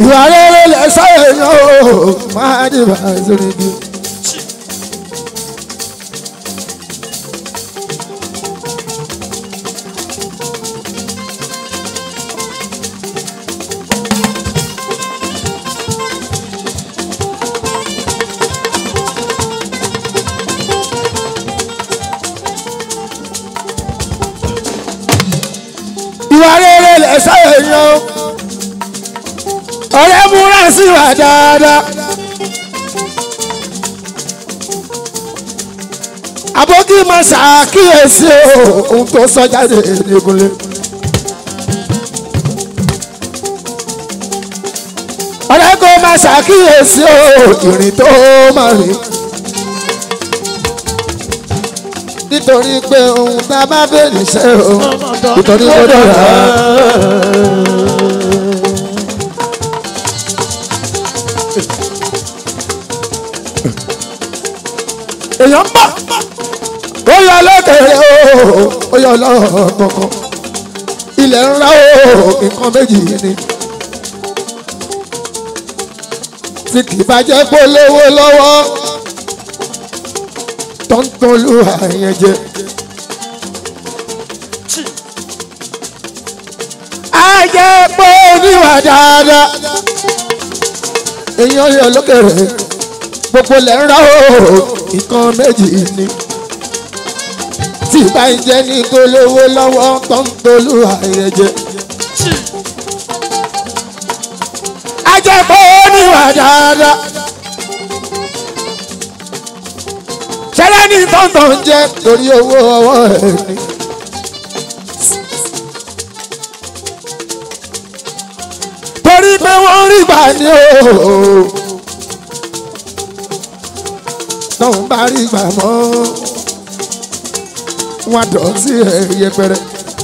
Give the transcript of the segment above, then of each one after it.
ìwà rere lẹ sọ̀rọ̀ yàn ó máa dìbà sórí igi. ìwà rere lẹ sọ̀rọ̀ yàn ó ọ̀rẹ́ múra sí wa dáadáa. àbókí máa ṣàkíyèsí o ohun tó sọ jáde nìkúnlé. ọ̀rẹ́ kò máa ṣàkíyèsí o ìrìn tó máa rìn. nítorí pé ohun tá a bá bèèrè ṣe o nítorí kó dọ̀rọ̀. èèyàn ń bọ̀ ó yọ lókèrè o ó yọ lọ́kọ̀ọ̀kan ilẹ̀ ńlá o nǹkan méjì ni tí kì í bá jẹ́ pé lówó lọ́wọ́ tó ń tolú àyẹn jẹ. a jẹ́ pé oníwà dáadáa èèyàn yọ lókèrè gbogbo lẹ̀ ń ra o nǹkan méjì ni tí bá ń jẹ́ ní gbólówó lọ́wọ́ tó ń tolú àyẹ̀jẹ̀. ajẹ́pọ̀ oníwà dáadáa ṣẹlẹ̀ ní tọ́ntọ́ ń jẹ́ torí owó ọwọ́ ẹ̀ ni. torí pé wọ́n rí gbà ní o tóun bá rí gbà mọ́ wọn dọ̀ sí ẹ̀ yẹpẹrẹ.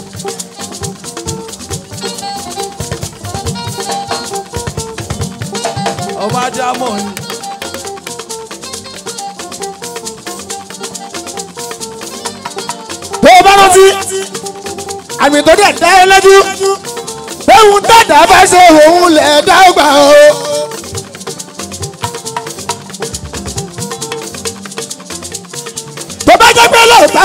ọba jámọ̀ ni. bó o bá rántí àmì tó dẹ̀ dá ẹ lójú ohun dàda bá ṣe òun lẹ̀ dá gbà o. tó bá jẹ́ pé lóòótọ́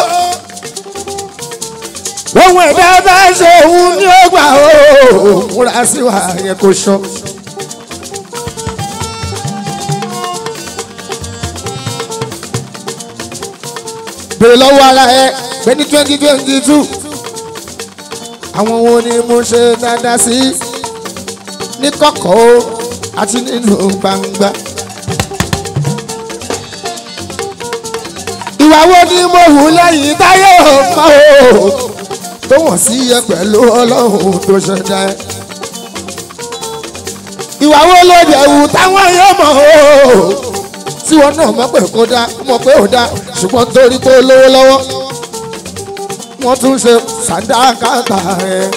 o ohun ẹ̀dá bá ṣe òun ní ó gbà o múra sí wa yẹn kò sọ. bèrè lọ́wọ́ ara ẹ pé ní twenty twenty two àwọn wo ni mo ṣe dáadáa sí ní kọ̀kọ̀ o àti nínú gbangba. ìwà wo ni mo hù lẹ́yìn táyé ọmọ o tó wọ̀n sí ẹ pẹ̀lú ọlọ́run tó ṣẹ̀dá ẹ. ìwà wo ló dẹ̀ wù táwọn yóò mọ̀ o tí wọn náà mọ̀ pé kó dá mọ̀ pé ò dá ṣùgbọ́n torí pé ó lówó lọ́wọ́ wọ́n tún ṣe sàdákàtà ẹ̀.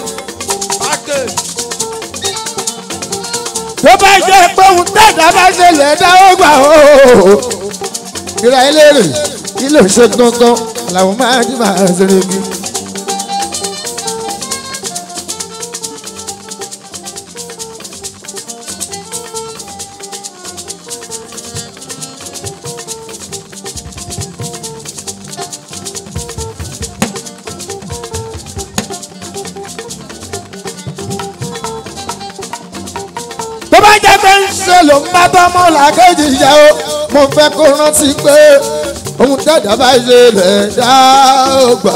tó bá jẹ́ pé òun dàda bá ṣe lẹ̀ dá ó gbà ó. ìrà eléré kí ló ṣe gangan làwọn máa ń máa ṣeré bí. tó bá jẹ́ pé ń ṣe ló ń bá tọ́mọ́ làkejì ìjà o mo fẹ́ kó rántí pé ohun dàda bá ṣe lẹ̀ dá ó gbà.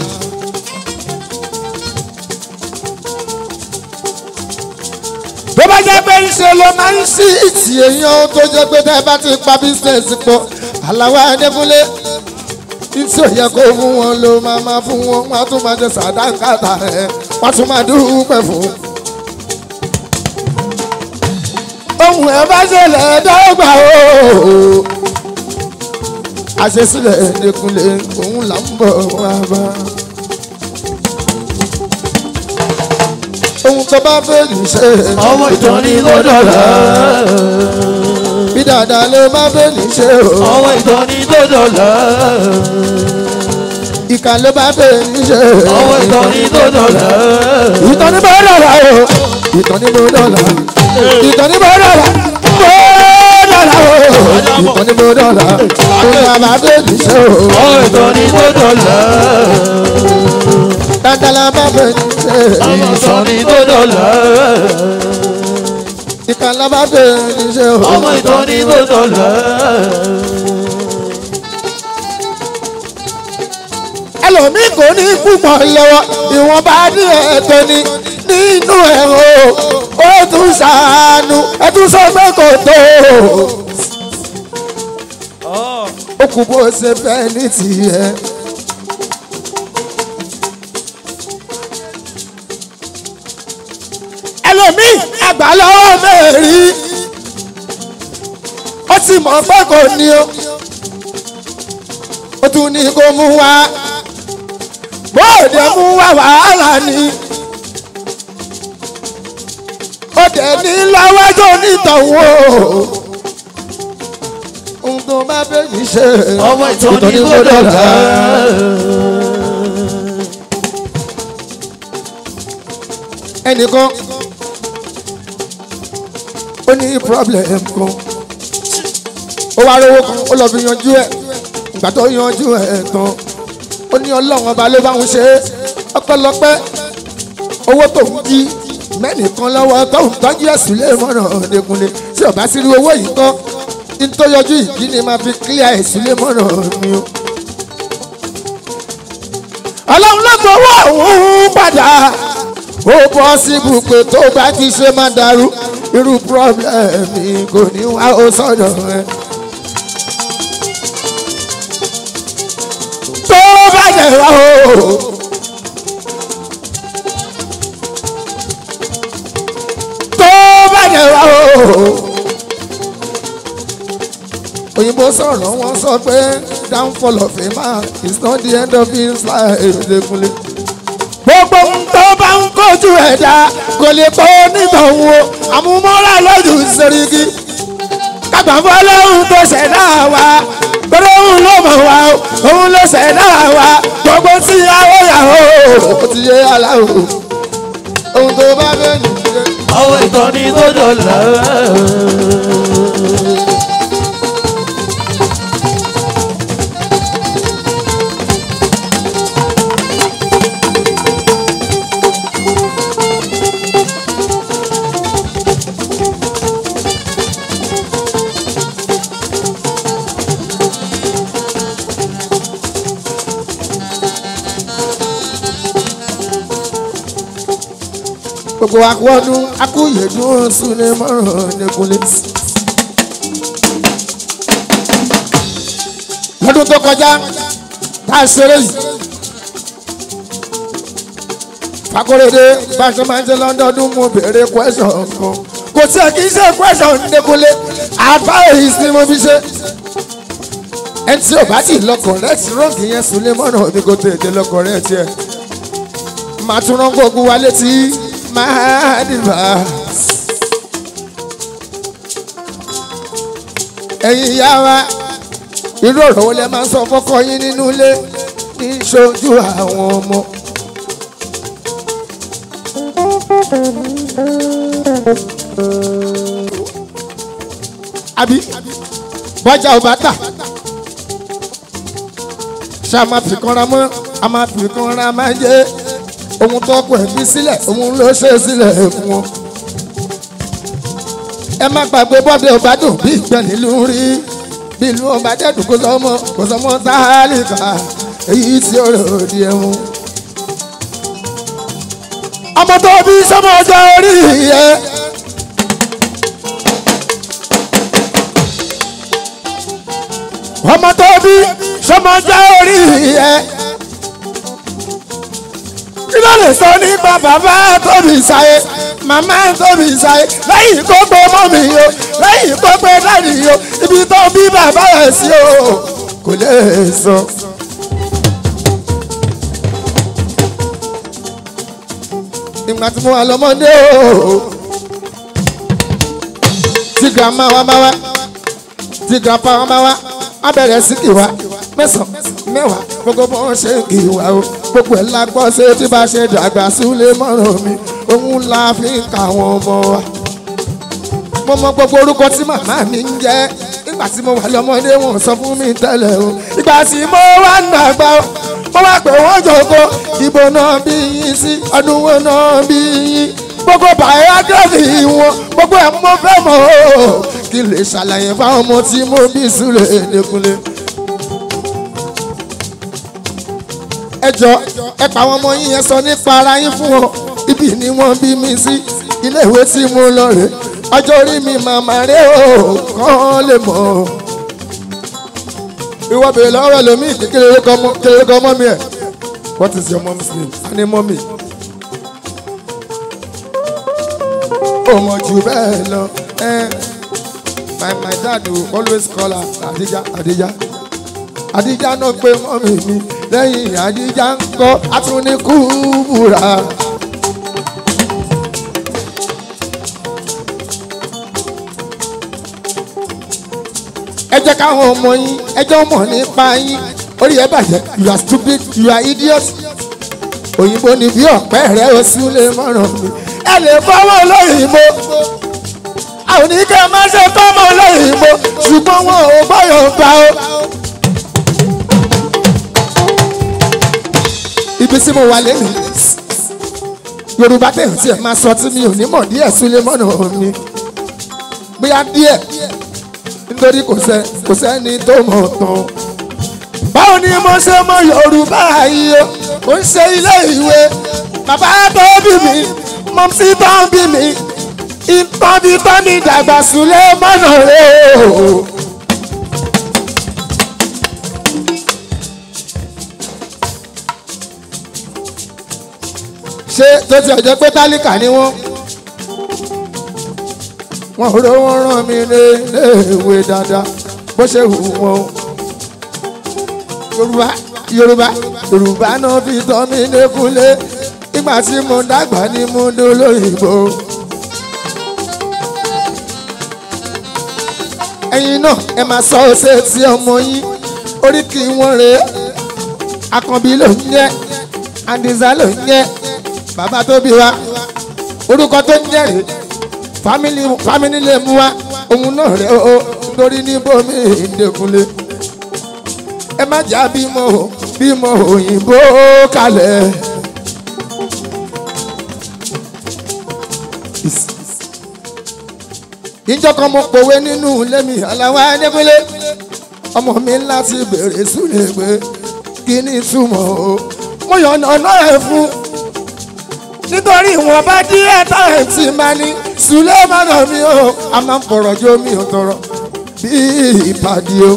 tó bá jẹ́ pé ń ṣe ló máa ń ṣí ìtì èèyàn tó jẹ́ pé tẹ́ bá ti pa bísíǹsì pọ̀ aláwọ̀ adékúnlé tí ò yẹ kó fún wọn ló máa máa fún wọn wọn á tún máa jẹ sàdánkàtà rẹ wọn á tún máa dúpẹ́ fún ohun ẹ bá ṣẹlẹ̀ dọ́gba o. àṣesílẹ̀ ẹ̀ẹ́dẹ́kunlé òun là ń bọ̀ wá bá. ohun tó bá fẹ́ ní ṣe. ọmọ ìtàn ní kó dọ̀là. bí dáadáa ló bá fẹ́ ní ṣe o. ọmọ ìtàn ní kó dọ̀là. ìkà ló bá fẹ́ ní ṣe. ọmọ ìtàn ní kó dọ̀là. ìtàn ní bó dọ̀là o. ìtàn ní bó dọ̀là. ìtọ́ni bó dọ̀là bó dọ̀là o ìtọ́ni bó dọ̀là kó bàbá bèbí ṣe o ọmọ ìtọ́ni tó dọ̀là. dáadáa bá bèbí ṣe ọmọ ìtọ́ni tó dọ̀là. ìkànnà bá bèbí ṣe o. ọmọ ìtọ́ni tó dọ̀là. ẹlòmíì kò ní púpọ̀ lọ́wọ́ ìwọ̀nba díẹ̀ tó ní nínú ẹ̀ o ó tún ṣàánú ẹ tún sọ pé kò tó ó kù bó ṣe fẹ́ ní tiẹ̀. ẹlòmíì àgbà lọ́wọ́ mẹ́rin ó ti mọ̀ pé kò ní o ó tún ní kó mú wá bóòdè mú wá wàhálà ni ó dẹ̀ ní lọ́wọ́jọ́ nítọ̀wọ́ ohun tó bá fẹ́ ní ṣe ọmọ ìtọ́ni tó dọ̀là. ẹnìkan ó ní problem kan ó wá rówó kan ó lọ fi yanjú ẹ̀ ìgbà tó yanjú ẹ̀ tán ó ní ọlọ́run ọba ló bá ń ṣe é ọpẹ́lọpẹ́ owó tó ń jí mẹ́nìkan lọ́wọ́ tó ń tọ́jú ẹ̀sùn lé mọ́nà ọ̀dẹ́kunlé tí ọba sí rí owó yìí tán ní tó yọjú ìdí ni máa fi clear ẹ̀sùn lé mọ́nà mi o. ọlọ́run ló gbowó òun padà ó bọ́ síbù pé tó bá ti ṣe máa dàrú irú problem kò ní wá ó sọ̀dọ̀ ẹ̀. tó bá jẹ wá o. tó bá jẹ wá o. òyìnbó sọ̀rọ̀ wọ́n sọ pé downfall of a man is not the end of his life lẹ́kúnlé. gbogbo ohun tó bá ń kojú ẹ̀dá kò lè pọ̀ onítọ̀hún o àmúmọ́ra lójú sẹ́ríkì kágbàfọ́ lóhun tó ṣẹ̀dá wa torí òun ló mọ̀ wá o òun ló ṣẹ̀dá wa gbogbo tí yàwó yàwó ó ti yé aláwò ohun tó bá fẹ́ nìyẹn. ọmọ ìtọ́ni tó dọ̀là. gbogbo akọ́dún akúyèdún súnlé mọ́ràn nìkúnlé. lọ́dún tó kọjá tá a ṣeré yìí fakorede bá a ṣe máa ń ṣe lọ́dọọdún mo béèrè question kan kò tí ẹ kì í ṣe question nìkúnlé advice ni mo fi ṣe ẹni tí ò bá ti lọ correct wrong yẹn súnlé mọ́ràn mi kò tètè lọ correct yẹn màá tún rán gbogbo wa létí máa dìbà. ẹ̀yin ìyá wa irú ọ̀rọ̀ wo lẹ máa ń sọ fọ́kọ yín nínú ilé ní ìṣojú àwọn ọmọ. àbí bọ́jà ò bá tà ṣá máa fi kanra mọ́ a máa fi kanra máa jẹ́ ohun tó kọ ẹ̀mí sílẹ̀ ohun ló ṣe sílẹ̀ fún wọn. ẹ má gbàgbé bọ́dẹ̀ ọba dùn bí ìgbẹ́ nílùú rí bí ìlú ọba dẹ́dùn kó sọmọ kó sọmọ sáálìkà èyí tí ó rò di ẹ̀wọ̀n. ọmọ tó bí sọmọ ọjọ́ orí yẹ. ọmọ tó bí sọmọ ọjọ́ orí yẹ kí ló lè sọ nípa bàbá tóbi sáyé màmá tóbi sáyé lẹ́yìn kó gbé mọ́mì o lẹ́yìn kó gbé dáàdì o ibi tó bí bàbá rẹ̀ sí o kò lè sọ. ìgbà tí mo wà lọ́mọdé o tí grandma wa bá wá tí grandpa wa bá wá á bẹ̀rẹ̀ sí kì wá mẹ́sàn-án mẹ́wàá gbogbo bó ń ṣe kì wá o gbogbo ẹ̀ la gbọ́ ṣe tí bá ṣe dàgbà súlé mọ́rọ̀ mi òun la fi ń ka àwọn ọmọ wa. mo mọ gbogbo orúkọ tí màmá mi ń jẹ́ nígbà tí mo wà lọ́mọdé wọn sọ fún mi tẹ́lẹ̀ o ìgbà tí mo wà nàgbà o mo wá pé wọ́n jòkó ìbò náà bí yín sí ọdún wo náà bí yín gbogbo biography wọn gbogbo ẹ̀ mo fẹ́ mọ̀ o kí n lè ṣàlàyé fáwọn ọmọ tí mo bí sílẹ̀ ẹ̀ẹ́dẹ́kunlé. ẹ jọ ẹ pa àwọn ọmọ yín yẹn sọ nípa ara yín fún wọn ibi ni wọ́n bí mi sí ilé ìwé tí mo lọ rè ọjọ́ orí mi màmá rè o kàn lè mọ̀ ìwọ bèrè lọ́wọ́ lómi kékeré kọ́ mọ́ mi ẹ̀ what is your mom's name ani mọ́mì ó mọ̀ jù bẹ́ẹ̀ lọ ẹ́ my my dad will always call her Adija Adija Adija náà pé mọ́mì mi lẹ́yìn Adija ń kọ́ atúnikúbura. ẹ jẹ́ káwọn ọmọ yín ẹ jẹ́ ọmọ nípa yín orí ẹ bàjẹ́ you are stupid you are idiot òyìnbó ni bí ọ̀pẹ́ rẹ̀ ó sì lè mọ̀ràn mi ẹ lè fọwọ́ lóyìnbó àwọn oníkẹ́ máa ṣe fọ́mọ lóyìnbó ṣùgbọ́n wọn ò gbọ́yọ̀ gbà ó. ibi tí mo wà lẹ́nu yorùbá tẹ̀yìn tí ẹ máa sọ tí mi ò ní mọ̀ díẹ̀ sílé mọ́nà mi bóyá díẹ̀ nítorí kò sẹ́ kò sẹ́ni tó mọ̀ tán. báwo ni mo ṣe mọ yorùbá yìí o kò ń ṣe ilé ìwé bàbá tó bí mi mọ̀mísí tó ń bí mi ìtàn bí tán ní dàgbà sílé mọ́nà rẹ̀ o. ṣé tó ti ọjọ́ pé tálíkà ni wọ́n wọ́n ró wọ́n rán mi léèwé dáadáa bó ṣe wù wọ́n o. yorùbá yorùbá yorùbá náà fi tọ́ mi lékúlé nígbà tí mo dàgbà ní mo dolóyìnbó. ẹ̀yin náà ẹ máa sọ ṣe tí ọmọ yín orí kì í wọ́n rèé akànbí ló ń jẹ́ àdìsá ló ń jẹ́ bàbá tó bí wa orúkọ tó ń jẹ́ rèé fámìlì fámìlì lè mú wa òun náà rẹ o nítorí níbomi ìdẹkùnlé ẹ má jà bímọ bímọ òyìnbó kalẹ̀. ìjọ kan mo pòwe nínú ilé mi aláwa ẹdẹkùnlé ọmọ mi láti bèrè súlẹ̀ pé kí ni túmọ̀ o mo yàn ọ̀nà ẹ̀ fún nítorí ìwọ̀n bá díẹ̀ táyà tí máa ní sulemana mi o a máa ń fọ̀rọ̀ jó mi ò tọrọ bí ìpàdé o.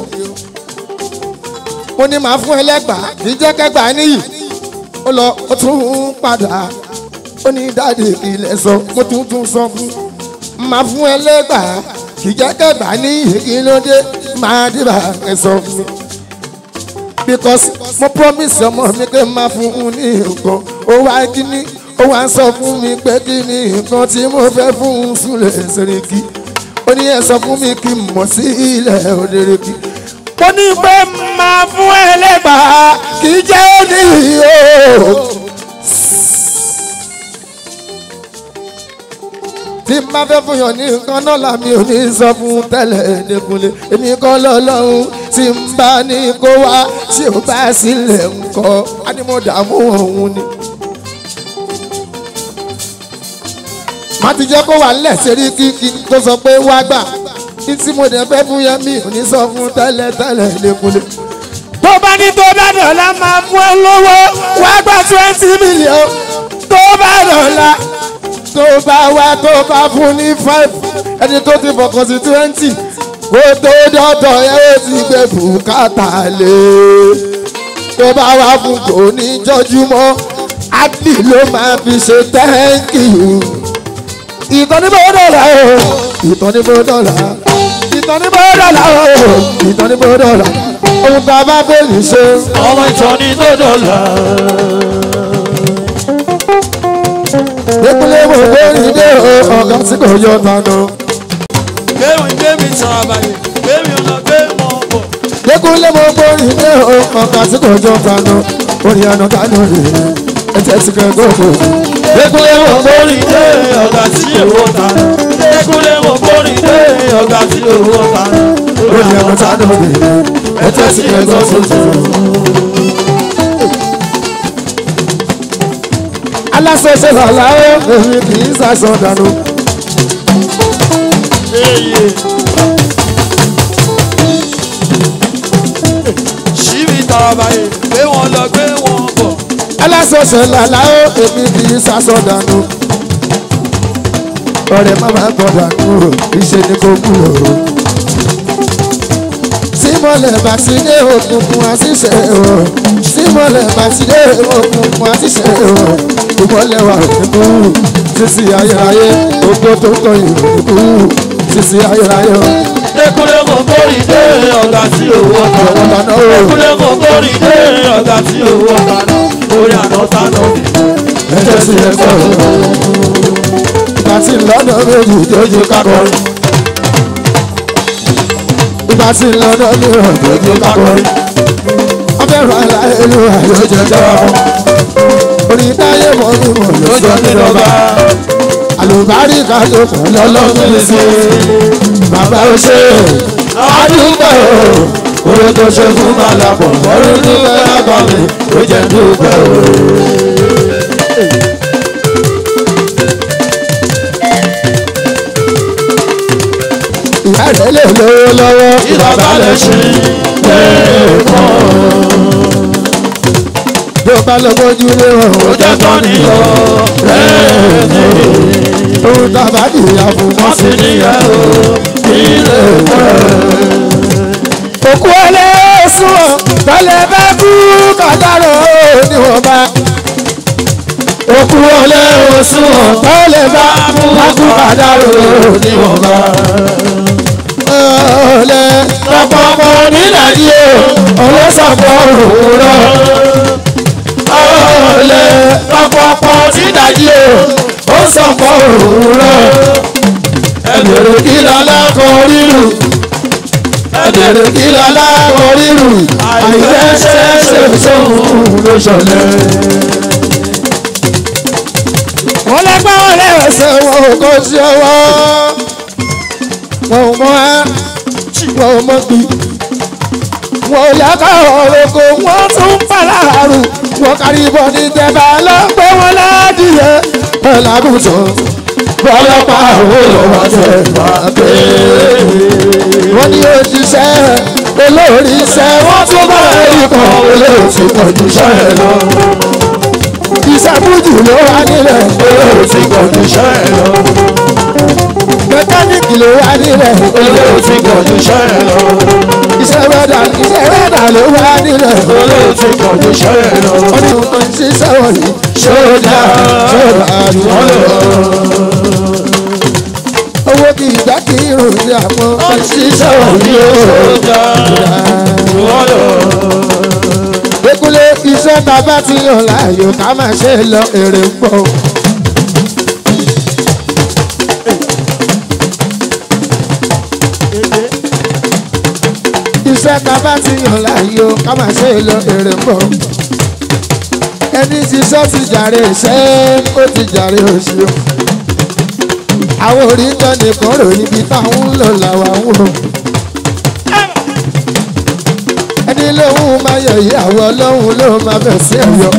mo ní màá fún ẹlẹ́gbàá kì í jẹ́ kẹ́gbàá níyì ó lọ ó tún padà ó ní dáàdì ilẹ̀ sọ mo tún tún sọ fún màá fún ẹlẹ́gbàá kì í jẹ́ kẹ́gbàá níyì kí ló dé máa dìbà ẹ sọ fún mi. because mo promise ọmọ mi pé máa fún un ní nǹkan ó wá kí ni ó wá sọ fún mi pé kí ni nǹkan tí mo fẹ́ fún un súnlẹ̀ ṣèrèkí ó ní ẹ sọ fún mi kí n mọ̀ sí ilẹ̀ òdèrèkí. ó ní pé máa fún ẹlẹ́gbàá kì í jẹ́ níyì o. tí n bá fẹ́ fún yàn ní nǹkan náà làmì ò ní sọ fún tẹ́lẹ̀ ẹ̀ẹ́dẹ́kunlé èmi kọ́ lọ́lọ́run tí n bá ní kó wá tí ò bá sílẹ̀ ńkọ́ á ní mo dààmú òun ni. má ti jẹ́ kó wà nílẹ̀ ṣeré kíkí tó sọ pé wá gbà ní tí mo dẹ̀ fẹ́ fún yẹn mi ò ní sọ fún tẹ́lẹ̀ tẹ́lẹ̀ lẹ́kúnlé. tó bá ní tó bá dọ̀la máa fún ẹ lówó wá gbà twenty million tó bá dọ̀la tó bá wá tó bá fún ní five ẹni tó ti fọkàn sí twenty kó tó dọ́tọ̀ ẹ ó ti gbé bùkátà lé tó bá wá fún kò ní jọjúmọ́ adì ló máa fi ṣe thank you ìtọ́nibó dọ̀là o ìtọ́nibó dọ̀là ìtọ́nibó dọ̀là o ìtọ́nibó dọ̀là ohun tá a bá bẹ̀rù ṣe. ọmọ ìtọ́ni tó dọ̀là. ìpínlẹ̀ wo lórí ilé ọ̀gá tí kò yọ tánú. gbẹ̀mí gbẹ̀mí sàn àbàyè gbẹ̀mí ọ̀nà gbẹ̀mí ọ̀pọ̀. ìpínlẹ̀ wo lórí ilé ọ̀gá tí kò yọ tánú. orí àná tánú rè é ẹ̀jẹ̀ ti kẹ́ gbogbo. ìpínlẹ̀ wo lórí Mórí dé ọ̀gá tí èwo ta. Ẹkúnlé mo mórí ọ̀gá tí owó ọ̀gá ó ní ẹ̀kọ́ tá ló dé ẹ tẹ́sí ẹ̀gbọ́n tuntun. aláṣẹṣẹ lọ́la ó èmi kì í ṣàṣọ dànù. Eye. Ṣíbi tàbáyé gbé wọn lọ gbé wọn bọ̀. aláṣẹṣẹ lọ́la ó èmi kì í ṣàṣọ dànù. ọ̀rẹ́ má máa gbọ́ dànù o ìṣe ni kò kúrò o. símọ̀lẹ̀ bá ti dé òkùnkùn àṣìṣe o símọ̀lẹ̀ bá ti dé òkùnkùn àṣìṣe o ìmọ̀lẹ̀ wà nínú sísí ayérayé gbogbo tó ń tọ́ ìròyìn sísí ayérayé o. Dékúnlé kò kórì dé ọ̀gá tí owó ọ̀gá Ọ̀gá náà. náà o. Dékúnlé kò kórì dé ọ̀gá tí owó ọ̀gá náà. Orí àná tánà mi. ẹjẹ sí ẹgbẹ́ o. ìgbà tí lọ́nà méjì dojú kákọrin. ìgbà tí lọ́nà mìíràn dojú kákọrin. ọbẹ̀rún aláìlú àyọjọ jẹ́wọ́ fún. orí táyé mọ́ ní mọ̀ ló sọ ní lọ́ba. àlùbáríkà tó kàn lọ́lọ́run lè ṣe. bàbá ó ṣe àdúgbò o. orí tó ṣe fún màlàpọ̀ orí dúpẹ́ lágbàmì ó jẹ́ dúpẹ́ o. ìyá rẹ̀ lè lówó lọ́wọ́ Ìbàbá lè ṣe bí o bá lọ bójú lé wọn ó jẹ́ tán nìyọ. ohun tá a bá dìyà fún wọn Wọ́n sí sì níyẹn o. Ilé òkú ẹlẹ́sùn tọ́lẹ̀ bá kú kàdárò níwọ̀nba. òkú ẹlẹ́sùn tọ́lẹ̀ bá kú kàdárò níwọ̀nba. ọ̀lẹ́ lọ́pọ̀pọ̀ nílàdí o ọlọ́sàpọ̀ òwúrọ̀. ọ̀lẹ́ lọ́pọ̀pọ̀ nílàdí o ó sọ̀pọ̀ òwúrọ̀. ẹ̀bẹ̀rẹ̀ kí lọ́lá kọ rírù ẹ̀bẹ̀rẹ̀ kí lọ́lá kọ rírù àìfẹ́ ṣe sóhun ló ṣọlẹ̀. wọ́n lẹ́gbẹ́ wọn lẹ́sẹ̀ wọn ò kó sí ọwọ́ wọn ò mọ ẹ́ wọn ò mọ gbì wọn ò yá ká ọ̀rọ̀kọ wọn tún pàlàrù wọn kárí bọ́ ní tẹ́bà lọ́pẹ́ wọn ládìyẹ ẹ̀ lágùntàn bọ́lọ́pàá ò lọ́wọ́ tẹ̀ máa pé wọ́n ní òjíṣẹ́ olórí iṣẹ́ wọ́n tún bá ẹ̀rí kan olóòtú pọ̀jù iṣẹ́ ẹ̀ lọ. iṣẹ́ fújì ló wà nílẹ̀ olóòtú pọ̀jù iṣẹ́ ẹ̀ lọ. mẹkáníìkì ló wà nílẹ̀ olóòtú pọ̀jù iṣẹ́ ẹ̀ lọ. iṣẹ́ wẹ́dà iṣẹ́ wẹ́dà ló wà nílẹ̀ olóòtú pọ̀jù iṣẹ́ ẹ̀ lọ. wọ́n ní wọ́n ń ṣiṣẹ́ wọ̀nyí ṣódà ṣódà àdúgbò lọ owó kì í dá kí irun ní àpọ̀ ṣiṣẹ́ òní o. Ekule iṣẹ́ ta bá ti yàn láàyò ká máa ṣe lọ èrè ń bọ̀. Iṣẹ́ ta bá ti yàn láàyò ká máa ṣe lọ èrè ń bọ̀. Ẹni ṣiṣẹ́ ti jàre iṣẹ́ ó ti jàre òṣì àwọn oríkan nìkan ròyìn ibi táwọn ń lò làwọn ń wò. ẹni lóhùn máa yọ yí àwọn ọlọ́hun ló máa bẹ̀ sí ẹ̀yọ.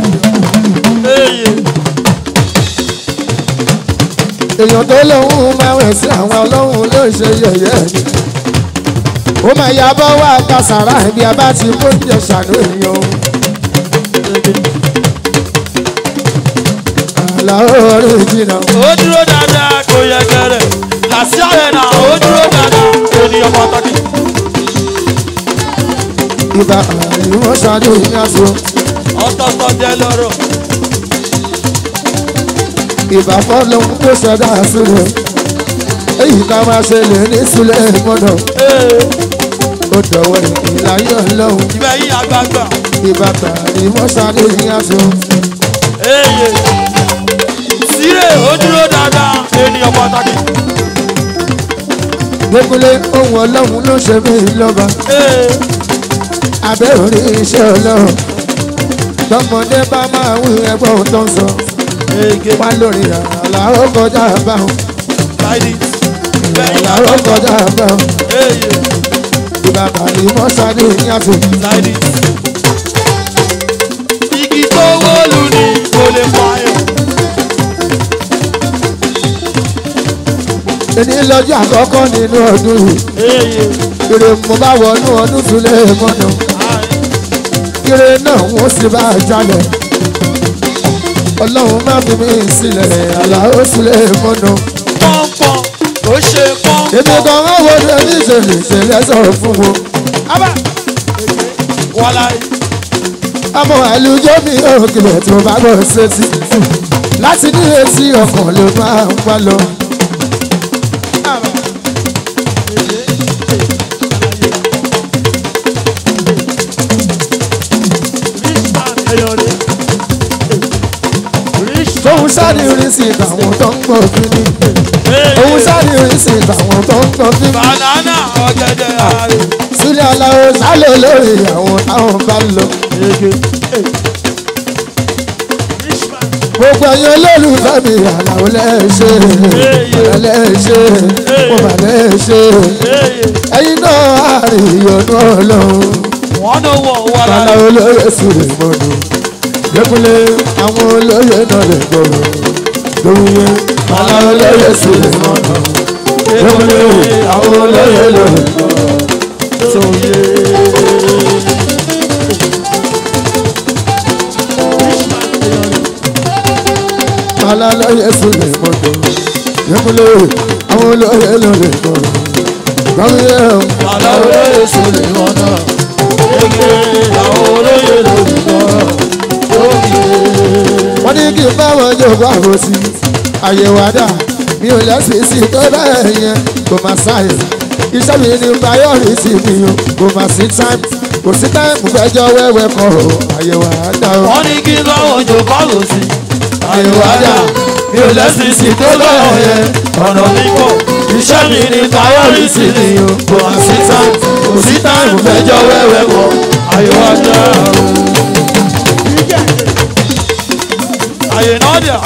èèyàn tó lóhùn máa wẹ̀ sí àwọn ọlọ́hun ló ń ṣe yẹ̀yẹ́ ni. ó máa ya bọ́ wá kásàrà ibi abá ti kó oúnjẹ ṣàánú èèyàn. àlàó orí jìnnà. ó dúró dáadáa kò yẹ kẹrẹ làásì ààrẹ náà ó dúró dáadáa ènìyàn pàtàkì. ìbá àríwọ̀ ṣáájú ìyàsó. ọ̀tọ̀ọ̀tọ̀ jẹ́ lọ́rọ̀ ìbá fọlọ́hún tó ṣẹ̀dá sílẹ̀ èyí ká máa ṣe lè ní sílẹ̀ mọ́nà ó dọ̀wọ́ ìlàyé ọlọ́hun ibẹ̀ yí àgbààgbà ìbá àríwọ̀ ṣáájú ìyàsó. èyè síre ó dúró dáadáa ènìyàn pàtàkì. gbẹ́kúlé ohun ọlọ́hun ló ṣe mí lọ́ba abẹ́ orí iṣẹ́ ọlọ́run tọmọdé bá máa wí ẹgbọ́n tó ń sọ ege wá lórí àlá ó kọjá báwọn láìdí ìyàwó kọjá bẹ́ẹ̀ Eye, ìbàbà ìmọ̀ṣadé ní àti Saidi. Igi tó wọ́lù ni kò lè pààyàn. ẹni lọ́jọ́ àkọ́kọ́ nínú ọdún yìí Eye, ire mo bá wọnú ọdún tún lè mọ́nà ire náà wọ́n sì bá a jalè ọlọ́run má fi mí sílẹ̀ àlàó sì lè mọ́nà pọ́npọ́n ó ṣe èmi pọ́npọ́n. kan wọ́n wo ní ẹni ìṣẹ̀lẹ̀ ìṣẹ̀lẹ̀ sọ̀rọ̀ fún wọn Abá. Wọ́lá àmọ́ àlùjọ mi ò kìlọ̀ tí mo bá gbọ́ sétí láti ní etí ọkàn ló máa ń wá lọ. tóun sáré orin sí ìtàwọn tó ń gbọ́ fínní òun sáré orin sí ìtàwọn tó ń gbọ́ fínní. Banana ọ̀gẹ̀dẹ̀ ààrẹ. sílẹ̀ aláwo sálẹ̀ lórí àwọn táwọn bá lọ. gbogbo ẹ̀yin olólùfẹ́ mi àlàó lẹ́ẹ̀ṣẹ̀ lẹ́ẹ̀ṣẹ̀ mo bà lẹ́ẹ̀ṣẹ̀ ẹ̀yin náà àárín ìyọnu ọlọ́run Wọ́n ló wọ̀ wọ́lá bàlá olóyè sùrè mọ́nu dẹ́kunlé àwọn olóyè náà lè gbọ́rọ̀ lóye bàlá olóyè sùrè mọ́nu dẹ́kunlé àwọn olóyè náà lè gbọ́rọ̀ sóye. bàlá olóyè sùrè mọ́nu dẹ́kunlé àwọn olóyè náà lè gbọ́rọ̀ lóye Bàlá olóyè sọ̀rọ̀ wọn náà. Ege àwọn olóyè lórí náà. Lóye. wọ́n ní kí n bá wọn jòkó àbòsí àyẹ̀wò àdá mi ò lẹ́sìn sí tó bẹ́ẹ̀ yẹn kò má sáyè iṣẹ́ mi ní priority mi o kò má sí time kò sí time fẹjọ́ wẹ́wẹ́ kọ̀ ọ́ àyẹ̀wò àdá o. Wọ́n ní kí lọ́wọ́ jò kọ́lù sí. àyẹ̀wò àdá Mi ò lẹ́sìn sí tó lọ́wọ́ yẹn. Ọ̀nà mi kọ̀. Iṣẹ́ mi ní priority ni o. Kò wá sí time. Kò sí time fẹjọ́ wẹ́wẹ́ kọ̀. Ayọ̀ ajá. Àyè náà dẹ̀.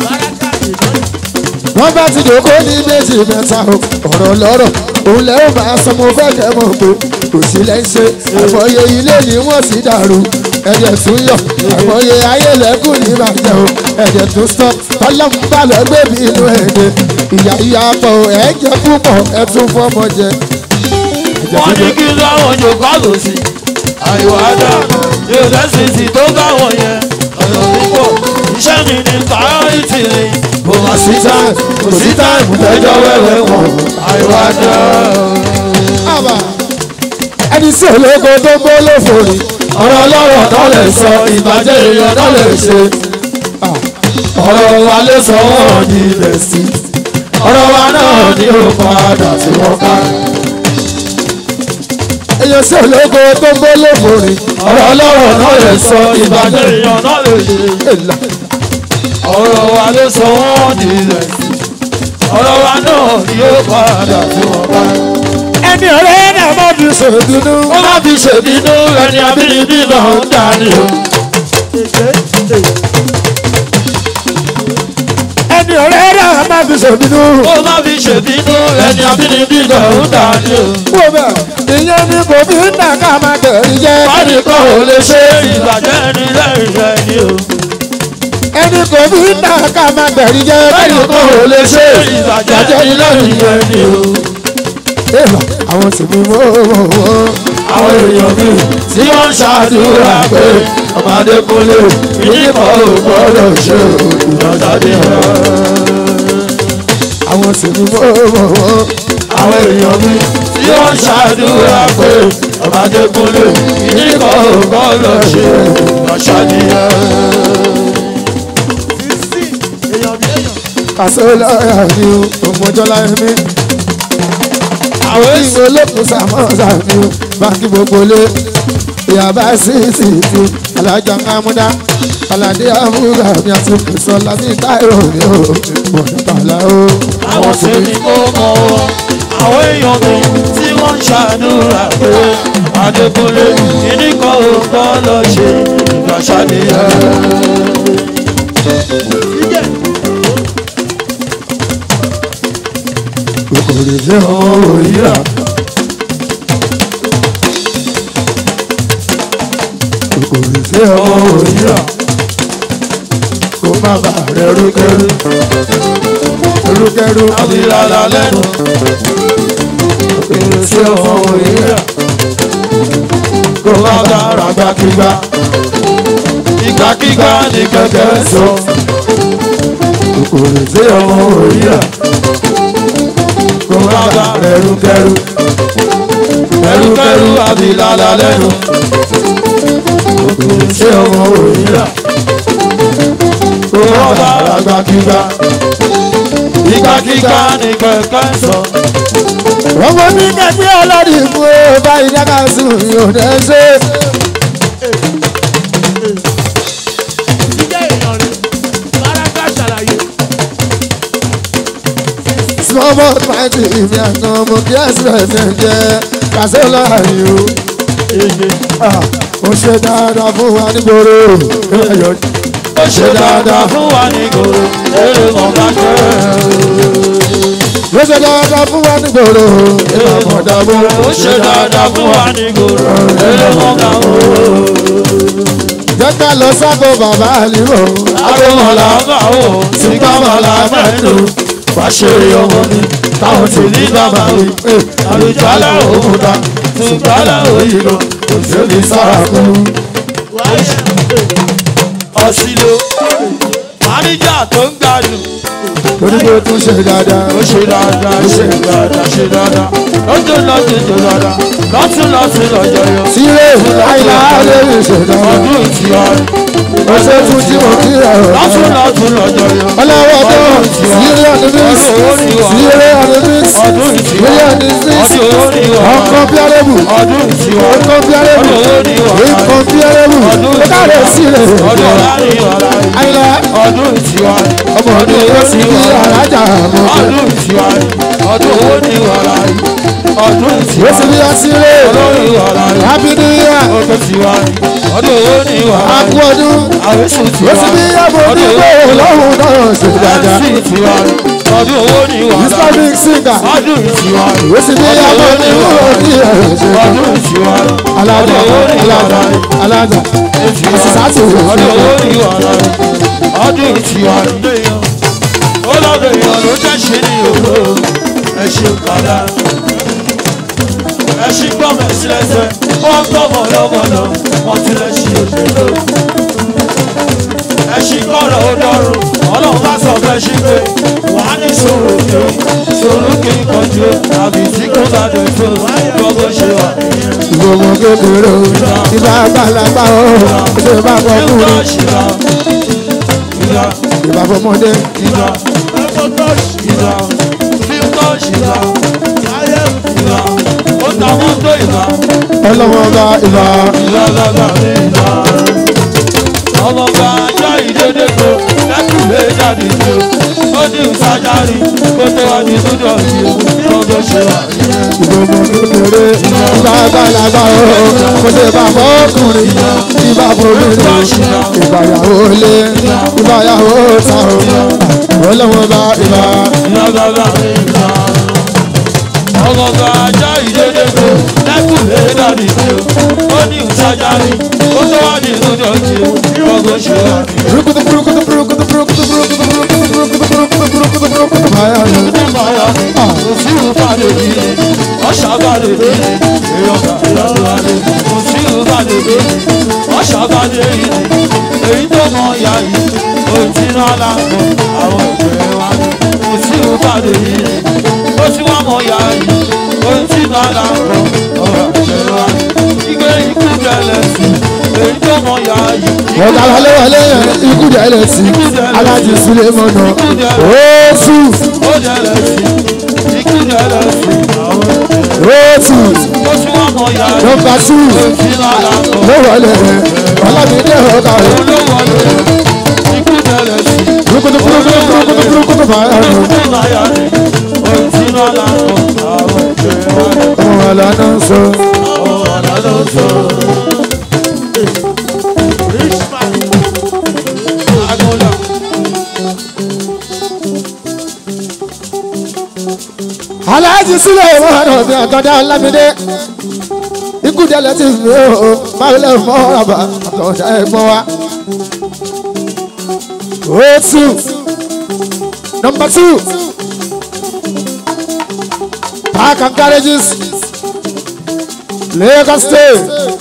wọ́n bá ti dòkó ní méjì mẹ́ta o ọ̀rọ̀ lọ́rọ̀ òun lẹ́rù máa sọ mo fẹ́ kẹ́ mọ̀ pé kò sí lẹ́sẹ̀ àmọye ilé ni wọ́n sì dàrú ẹ̀jẹ̀ tún yọ̀ àmọye ayélẹ́kùn ní ìbàjẹ́ o ẹ̀jẹ̀ tún sọ ọlọ́run bá lọ gbé mi inú ẹ̀dẹ̀ ìyá ìyá pọ̀ ẹ̀jẹ̀ púpọ̀ ẹ̀ tún fọmọ jẹ. ẹ̀jẹ̀ wọ́n ní tún kí lọ́wọ́ jò kọ́lù sí. àyò àdá yóò lẹ́sìn sí tó bá wọ̀ yẹn. ọ̀nà púpọ̀ iṣẹ́ mi ní priority ni. kò wá sí time kò sí time fẹjọ́ wẹ́wẹ́ wọ̀. àyò àdá. àbà ẹni sí ológo tó gbó lófòrè ọ̀rọ̀ ọlọ́rọ̀ tó lè sọ ìbàjẹ́ èèyàn tó lè ṣe. ọ̀rọ̀ wa lè sọ wọ́n ní ilẹ̀ sí. ọ̀rọ̀ wa náà ní ó padà tí wọ́n ká. èyàn sí ológo tó gbó lófòrè ọ̀rọ̀ ọlọ́rọ̀ náà lè sọ ìbàjẹ́ èèyàn náà lè ṣe. èlà ọ̀rọ̀ wa ló sọ wọ́n nílẹ̀ sí ọ̀rọ̀ wa náà ni ó padà tí wọ́n bá. ẹni ọ̀rẹ́ náà má fi ṣèbínú. ó má fi ṣèbínú ẹni abínibí náà ń dání o. ẹni ọ̀rẹ́ náà má fi ṣèbínú. ó má fi ṣèbínú ẹni abínibí náà ń dání o. wò bẹ́ẹ̀ ìyẹn ni kò fi ń nà ká máa tẹ̀rí jẹ́. wádìí kan ò lè ṣe ìbàjẹ́ ẹni lẹ́yìn rẹ̀ ni o. ẹni kò fi ń nà ká máa tẹ̀rí jẹ́. wádìí kan ò lè ṣe ìbàjẹ́ ẹni lẹ́yìn rẹ̀ ni o. èèmọ̀ àwọn sì mú mọ́ wọ́n. àwọn èèyàn mi tí wọ́n ń ṣàdúrà pé ọmọdé kúnlé ìdíbò ò gbọ́dọ̀ ṣe ìdánjáde hàn. àwọn sì mú mọ́ wọ́n. àwọn èèyàn mi tí wọ́n ń ṣàdúrà pé ọmọdé kúnlé ìdíbò ò gbọ́dọ̀ ṣe ìdánjáde hàn. kàṣẹ lọ́ọ̀yà ni o òmòjọ́ láyé mi. àwọn ìwé olókùn sàmọ́sà ni o báńkì gbogbo lé. ìyàbá sí ti ti alájà kámúdá aládé àmúgà mi àti kìsọ́lá ní táìrò mi ò mọ̀ nípàlà o. àwọn tí mi kó mọ wọn àwọn èèyàn mi tí wọ́n ń ṣàdúrà pé ọmọdé kúnlé ìdíbò ò gbọ́dọ̀ ṣe ìdánjáde hàn. kòkò kòkòrò ṣe ọmọ òyìnbá. kòkòrò ṣe ọmọ òyìnbá. kó má bà rẹ rúkẹrú. rúkẹrú. àbílàlà lẹ́nu kòkòrò ṣe ọmọ òyìnbá. kó má bá ràgbà kígbà ìgbàkígbà ní kẹ̀kẹ́ sọ kòkòrò ṣe ọmọ òyìnbá. kó má bá rẹrùkẹrù rẹrùkẹrù àbílàlà lẹ́nu kòkòrò ṣe ọmọ òyìnbá. kó má bá ràgbà kígbà ìgbàkígbà ní kẹ̀kẹ́ sọ ọmọ mi kẹ̀kẹ́ ọlọ́dún fún ọ báyìí dáká sùn yóò dẹ́ ṣe. jíjẹ́ èèyàn rẹ̀ bárakà ṣàlàyé small boy party ìmì àná mo kí express ẹ̀ jẹ́ kàṣẹ́ láàyè o. Ah, ó ṣe dáadáa fún wa nígboro. Ẹ̀yọ̀ ó ṣe dáadáa fún wa ní gòrò èrè mọ̀ bá jẹ́ ó ṣe dáadáa fún wa nígboro. Ìmọ̀ mọ̀dà mú. ó ṣe dáadáa fún wa ní gòrò èrè mọ̀ bá jẹ́ Jẹ́ ká lọ sábò bàbá àlìmọ̀. agbóhùnlá bá wò sígbàmọ̀lá mẹ́tò wáṣẹ́rì ọmọ mi táwọn ti ní bàbá mi àlùjálà òkúta tùgbálà òyìnbó kò sẹ́ni sára kú. wáyé ọ̀sìlò máníjà tó ń gbádùn Torí pé ó tún ṣe dáadáa. ó ṣe dáadáa ṣe dáadáa ṣe dáadáa lọ́tún lọ́tún tó dáadáa lọ́tún lọ́tún lọ́jọ́ yọ. Sílé àìlá lè rí ṣe dáadáa. ọdún ìtìwá Ó ṣe tún tí mo kí ẹ̀ rọ̀. lọ́tún lọ́tún lọ́jọ́ yọ. Ọlọ́wọ́ tó sílé ọdún mix. Sílé ọdún mix. ọdún ìtìwá Sílé ọdún mix. ọdún owó ní ìwà Ọkọ̀ bíárẹ́bù. ọdún ìtìwá Ọkọ̀ bíárẹ́bù. ọdún owó ní ìwà Ọkọ̀ bíárẹ́bù. ọdún Ó káre sílẹ̀. ọdún ọ̀la ní ìwà láyé Àìlá ọdún ìtìwá ọmọ ọdún owó sí kí alájà mọ̀. ọdún ìtìwá ọdún owó ní ìwà láyé ọdún Ó ìtìwá sì bí ọsílẹ̀. ọdún ìwà láyé Happy New Year. ọdún ìtìwá ọdún owó ní ìwà A láyé kú ọdún. àwẹ̀sùn Ó tiwa sì bí ọmọ ọdún onígbò owó lọ́hùn náà ṣe dáadáa. àwẹ̀sùn tiwa ọdún owó ní ìwà láyé Islamic singer. ọdún ìtìwá Ó sì bí ọmọ onígbò ní ẹ̀rọ ṣe dáadáa. ọdún ìtìwá Alájà ọdún owó ní ìwà alájà láyé alájà. Sísátì ọdún owó ní ìwà láyé ọdún ìtìwá ó lọ́dọ̀ èèyàn ló jẹ́ ṣe ní òwò ẹ ṣe padà ẹ ṣí gbọ́mọ̀ sílẹ̀sẹ̀ wọ́n gbọ́mọ̀ lọ́mọ̀lọ́ wọ́n ti lè ṣe òṣèlú ẹ ṣí kọ́rọ̀ ó dọ́rùn ọlọ́run bá sọ fẹ́ ṣí pé wà á ní sòrò kí sòrò kí kọjú àbí tí kò bá dé fún gbogbo ṣe wà nìyẹn. Ìgbòho kékeré o. Ìbá àgbàlagbà o. Ṣé bá ìgbà fọkùnrin? ṣìlá ìgbà Ìbá fọmọdé. ìgbà ẹ̀fọ́ tọ́ọ̀ṣì ìgbà fíìmù ṣìlá ayé ìgbà ó ta mọ́tò ìgbà. Ọlọ́wọ́ bá ìbá. ọmọ bá ajá ìdédé ko lẹ́kùnlé jáde ní o ó ní ìsájárí kó tó wá ní túdọ̀ sí o gbogbo ṣe wà nìyẹn. Ìgbòho kékeré. Ìbá àgbàlagbà o. Ṣé bá fọkùnrin? Ìbá fọmọdé. Ìbáyàwó lé. Ìbáyàwó ta o. Ọlọ́wọ́ bá ìbá. ọmọ bá ajá ìdédé ko lẹ́kùnlé jáde ní o ó ní ìsájárí kó tó wá ní túdọ̀ sí o gbogbo ṣe wà nìyẹn. Burukutu burukutu burukutu burukutu burukutu burukutu burukutu burukutu burukutu burukutu báyà lọ. Òsìrù bàdé bí ọ̀ṣà bàdé bí èèyàn bàdé bàdé òsìrù bàdé bí ọ̀ṣà bàdé yìí èyí tó mọ ìyá yìí òtí náà lágbo àwọn ìgbẹ́ wa ní òsìrù bàdé yìí ó ti wá mọ ìyá yìí òtí náà lágbo àwọn ìgbẹ́ wa ní ìgbé ikú kẹlẹ̀ sí èyí tó mọ ìyá yìí. Wọ́n dára léwọlé yẹn ikú dẹ̀ lẹ̀ sí. Alájí Súlé mọ̀nà. Oṣù ó dẹ̀rẹ̀ sí ikú dẹ̀rẹ̀ sí àwọn ìgbẹ́ oṣù ó ti wá mọ ìyá yìí. nọmba tù ló wọlé rẹ̀. Ọlámídé ọ̀gá rẹ̀. Burukutu burukutu burukutu burukutu báyà lọ. Ọmọ wa lọ́nà sọ. rich man aláàjì sílẹ̀ wọn ọ̀nà mi àtọ̀dá ọlámídé ikú dẹ́lẹ̀ ti fi ó máa lẹ̀ mọ́ ọ̀rọ̀bà àtọ̀dá ẹ̀gbọ́n wa. o two number two park and garages Lagos state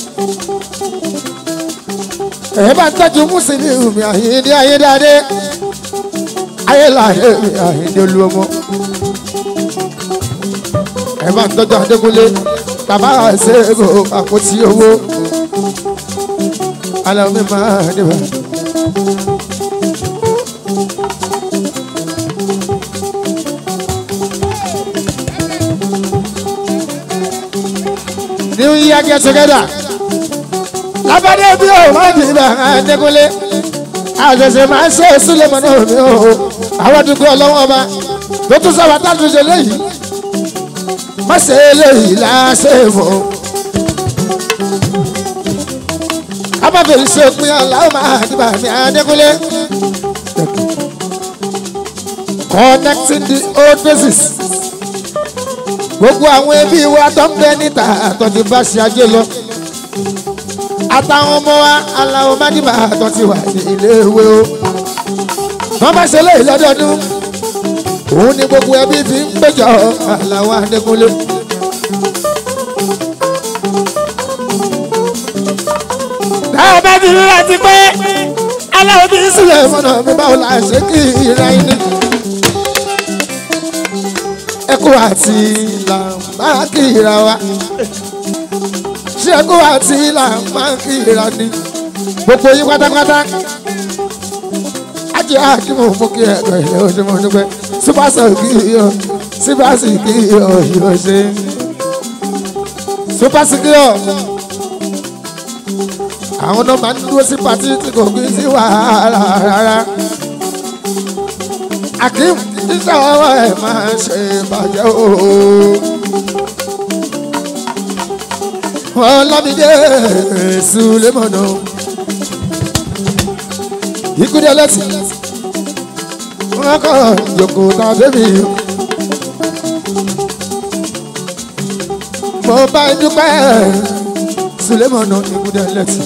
ẹ bá ń tọ́jú mùsùlùmí mi àyíndé ayédáadé ayéláyé mi àyíndé olúọmọ ẹ bá ń tọ́jú adékúnlé bàbá ṣègò àpótí owó alẹ́ mi máa dìbò. New year get together lábàdé bí o má di ibà Adékúnlé àṣẹ̀ṣẹ̀ máa ń ṣe Súlẹ̀mọ́ náà mi o àwọn àdúgbò ọlọ́wọ́ ọba tó tún sọ wàtá tó ṣe léyìí má ṣe léyìí láṣẹ fún un. kábàbẹ̀ ṣe pín aláwọ̀ máa di ibà mi Adékúnlé connecting the old faces gbogbo àwọn ẹbí wa tó ń bẹ níta àtọ̀jú bá ṣe ajé lọ àtàwọn ọmọ wa aláwọ̀ mádìbà àtọ̀ ti wà ní ilé ìwé o. wọ́n bá ṣe léyìí lọ́dọọdún òun ni gbogbo ẹbí fi ń péjọ aláwọ̀ Adékúnlé. táwọn bá ti rí láti pé aláwọ̀ bí sílẹ̀ mọ́nà mi báwo la ṣe kí ìrìn àyíní. ẹkú àti làǹbá kí ìra wa ṣẹ́gun àti ilà máa ń kíra ni gbogbo yín pátápátá ajé àkímọ̀ mú kí ẹ̀kọ́ ilé ojúmọ́ nípẹ́ sípàṣẹ kí yọ sípàṣẹ kí yọ yóò ṣe sípàṣẹ kí yọ àwọn náà máa ń dúró sí pàtí tí kò gbé sí wàhálà rárá akim iṣẹ́ ọwọ́ ẹ̀ máa ń ṣe bàjẹ́ ooo ọlámídé Sulemọ̀nà ikúdé ẹlẹ́sìn wọn kọ́ yòókù tá a bẹ́bí mo bá ń dúpẹ́ Sulemọ̀nà ikúdé ẹlẹ́sìn.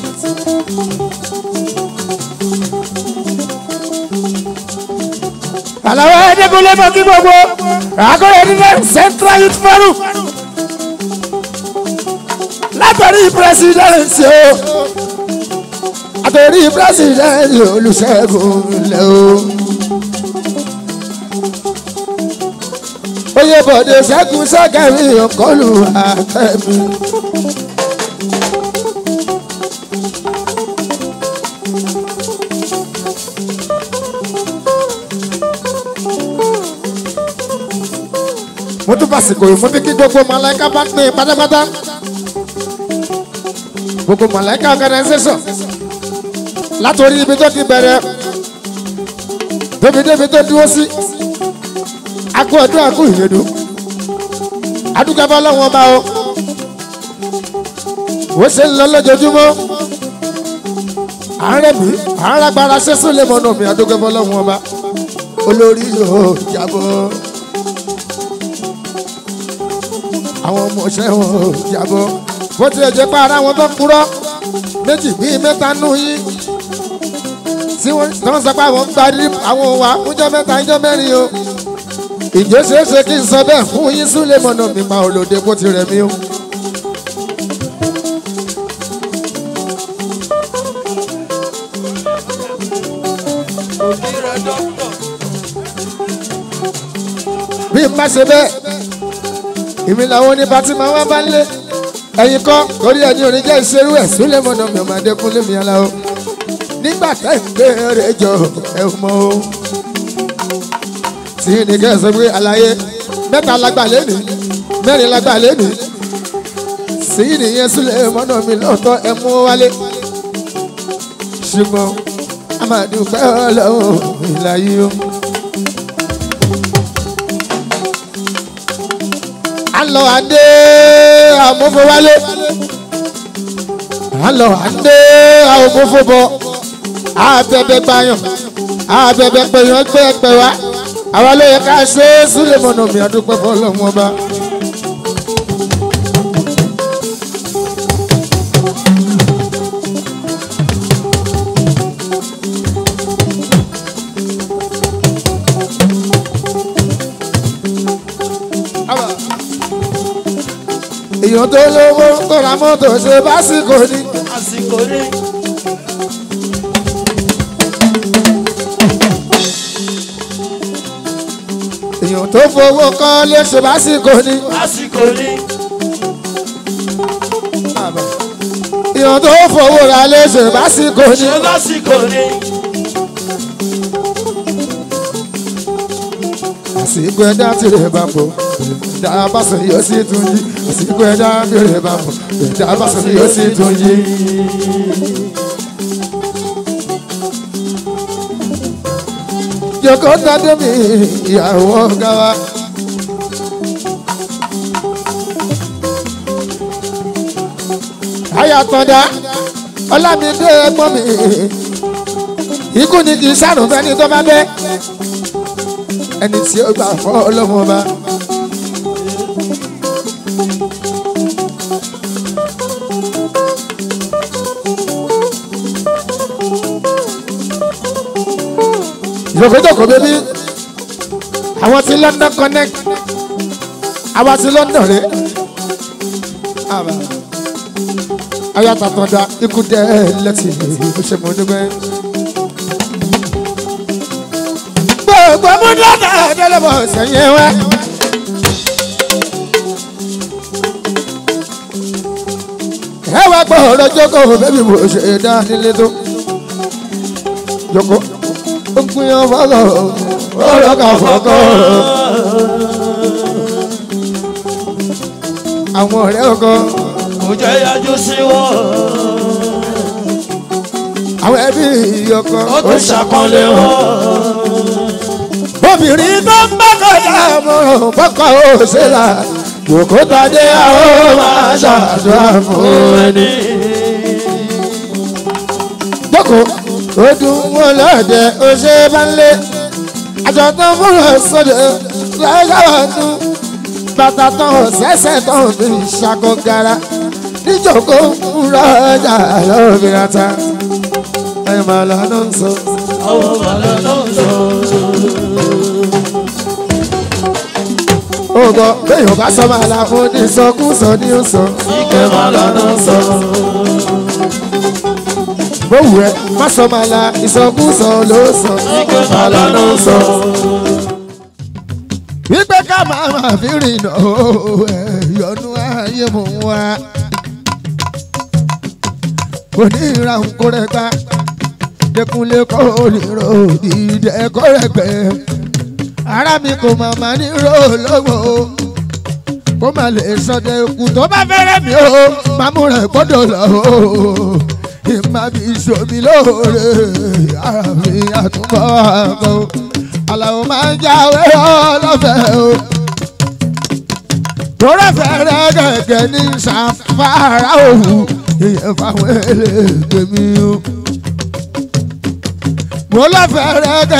àlàó Adékúnlé mọ́ kí gbogbo àkọ́rẹ́ nílẹ̀ Central Youth Forum látọ̀rí pírẹsidẹ́ǹsì o àtọ̀rí pírẹsidẹ́ǹsì Olúṣẹ́gun lẹ́ o. oyè bọ̀dé ṣẹ́gun sẹ́kẹ̀rì ọ̀kọ́lù àtẹ̀mí. mo tún fàsìkò yìí mo ní kí gbogbo màláíkà bá pín in pátápátá gbogbo màláíkà organisation látòrí ibi tó ti bẹ̀rẹ̀ débi débi tó dúró sí akú ọdún akú ìyẹ̀dù adúgbàbọ̀ lọ́wọ́ bá o wọ́n ṣe ń lọ lójoojúmọ́ àárẹ̀ mi àárágbára ṣẹ́sùn lè mọ̀nà mi adúgbàbọ̀ lọ́wọ́ bá olórí yóò jábọ̀ àwọn ọmọ ọ̀ṣẹ́ wọn ò jábọ̀ bó tilẹ̀ jẹ́ pé ara wọn tó kúrọ́ méjì bíi mẹ́ta nù yín tí wọ́n tán sọ pé àwọn ń gbarí àwọn wà fúnjọ́ mẹ́ta ìjọ́ mẹ́rin o ìjọ ṣeéṣe kí n sọ bẹ́ẹ̀ fún yín súnlẹ̀ mọ̀nà mi pa olóde bó ti rẹ̀ mí o. bí n bá ṣe bẹ́ẹ̀ èmi làwọn oníbàtí máa wá bá ń lé ẹ̀yin kọ́ torí ẹni orin jẹ́ ìṣerú ẹ̀ súnlẹ̀ mọ̀nà mi ọmọ adékúnlé mi aláwọ̀ nígbà tẹ́ ń gbé rẹ̀ jọ ẹ mọ́ o tí ní kẹ́ ẹ sọ pé àlàyé mẹ́ta lágbà lẹ́nu mẹ́rin lágbà lẹ́nu sí nìyẹn súnlẹ̀ mọ̀nà mi lọ́tọ̀ ẹ mú wálé ṣùgbọ́n a máa dúpẹ́ ọlọ́run ìlàyé o. alọ adé amófowálé alọ adé amófobọ abẹbẹ gbayàn abẹbẹ pẹyàn gbẹ pẹ wá àwa ló yẹ ká ṣe é sílẹ̀ mọ́nà mi àdúpẹ́ fọlọ́mù ọba. èèyàn tó lówó tó ra mọ́tò ṣe básìkò ni. àsìkò ní. èèyàn tó fowó kọ́ lè ṣe básìkò ni. àsìkò ní. èèyàn tó fowó ra lè ṣe básìkò ni. ṣe lásìkò ní. àsìkò ẹja tí rè bá pọ̀ ẹja bá sọ yóò sì tún yí àsìkò ẹja tí rè bá pọ̀ ẹja bá sọ yóò sì tún yí. Joko tade mi ìyàwó ọ̀gá wa. Aya tọ́da Ọlámídé ẹ̀gbọ́n mi. Ikú ni kì í sàrùn fẹ́ni tó bá bẹ́. Ẹni tí ó gbà fọ́ ọlọ́mọ ọba. Jòkójòkó bébí. Àwọn ti London connect. Àwa ti London rè. Àbá ayatollah ikú dẹ lẹtì bó ṣe mọ nígbẹ. gbogbo múlọ́dà délébọ̀ sẹ́yìn wá. ẹ wá gbọ́ ọ̀rọ̀ jókòó bébí mo ṣe dá nílé tó. jókòó ó ń pín ọfọlọ ọ̀rọ̀ kan fọkọ. àwọn ọ̀rẹ́ ọkọ kò jẹ́ yájú sí wọn. àwọn ẹbí ọkọ ó tún ṣàpọ́nlé wọn. obìnrin tó ń bá kọjá mọ́ràn bọ́kọ̀ ó ṣe là yòókù tàdé àwọn máa ṣàdúrà fún ẹni. jókòó ó dùn wọn lọ́dẹ ó ṣe bá ń lé àjọ tó ń múra sọ́dẹ̀ lọ́gàwá tún bàtà tán ṣẹ̀ṣẹ̀ tán fi ṣàkó gara níjókòó ń rọ́jà lọ́bìnrin ta ẹ̀ máa lọ́nà ń sọ. àwọn bàbá náà sọ. Ògọ̀ bẹ́ẹ̀ bá sọ máa la fún ní sọkúsọ ní ó sọ. ike màlá náà sọ. Bówù ẹ má sọ máa la ìsọkúsọ ló sọ. ike màlá náà sọ. Wípé ká máa máa fi rìnà ẹ̀yọ́nú ayé mò ń wá. Kò ní ìra nǹkó rẹ̀ gbá. Dẹkùnlé kọ́ olèrò ìdíje kọ́ rẹ̀ gbẹ́. Ara mi kò máa máa ní ró lọ́wọ́ o. Kó má lè sọdẹ ikú tó bá fẹ́rẹ̀ mi o. Màmú rẹ̀ gbọ́dọ̀ lọ o. Ìmá bí ìṣòmi lóore. Ara mi àtúbọ̀ àgọ́. Àlàó máa ń jáwé ọlọ́fẹ́ o. Tọ́rọ̀ fẹ́rẹ́ gẹ́gẹ́ ní sàfárà òwú. Ìyẹn fáwọn eléègbé mi o. Mo lọ́fẹ̀ẹ́ rẹ̀ gẹ́gẹ́.